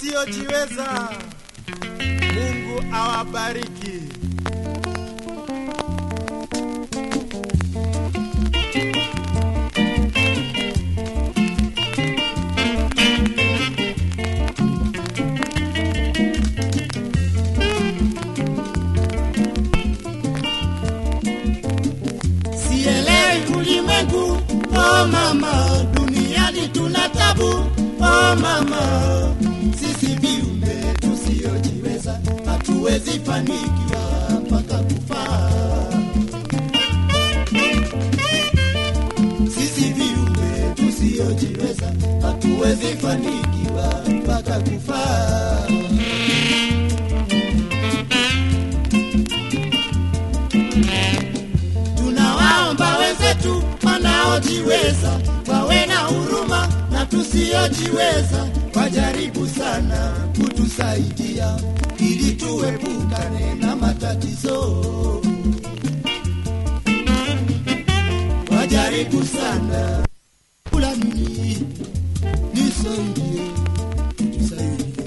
wasiojiweza. Mungu awabariki. Sielewi ulimwengu, oh mama, duniani tuna tabu, oh mama, sisi viumbe tusiojiweza hatuwezi fanikiwa mpaka kufa. Sisi viumbe tusiojiweza hatuwezi fanikiwa mpaka kufa. Tunawaomba wenzetu wanaojiweza wawe na huruma na tusiojiweza wajaribu sana kutusaidia ili tuepukane na matatizo. Wajaribu sana kula nini, nisaidie, tusaidie.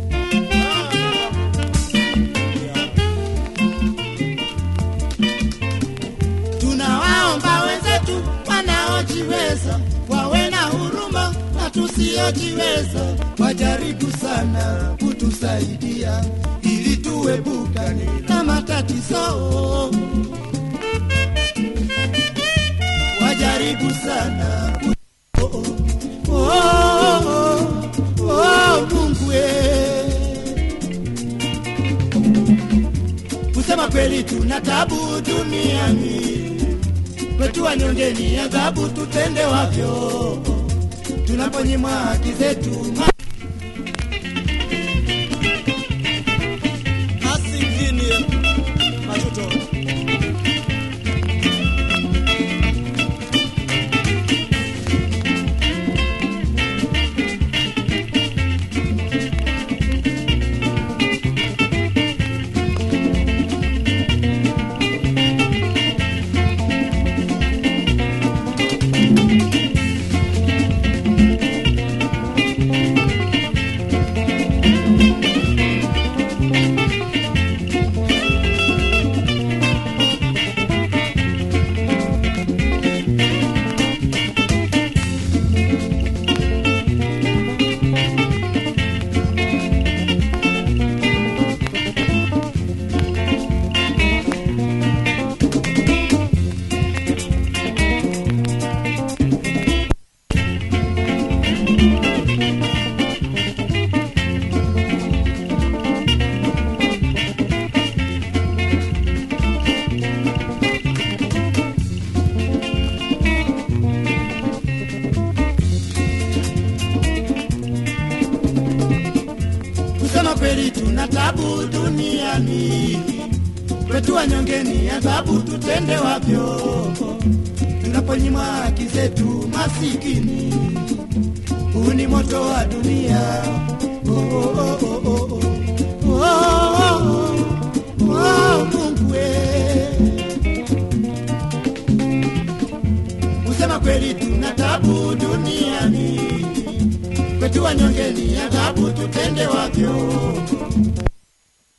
Tunawaomba wenzetu wanaojiweza wawe na huruma na tusiojiweza wajaribu sana kutusaidia ili tuepukane na matatizo. Wajaribu sana ku- oh, oh, oh, oh, oh, Mungu eh. Kusema kweli tuna tabu duniani, kwetu wanyongeni adhabu tutende wavyo, tunaponyimwa haki zetu ma- Asingini Majuto. Kusema kweli tuna tabu duniani, kwetu wanyongeni adhabu tutende wavyo, tunaponyimwa haki zetu masikini. Huu ni moto wa dunia. Oh, oh, oh, oh, oh, oh. Oh, oh, oh, oh, Mungu we. Kusema kweli tuna tabu duniani kwetu wanyongeni adhabu tutende wavyo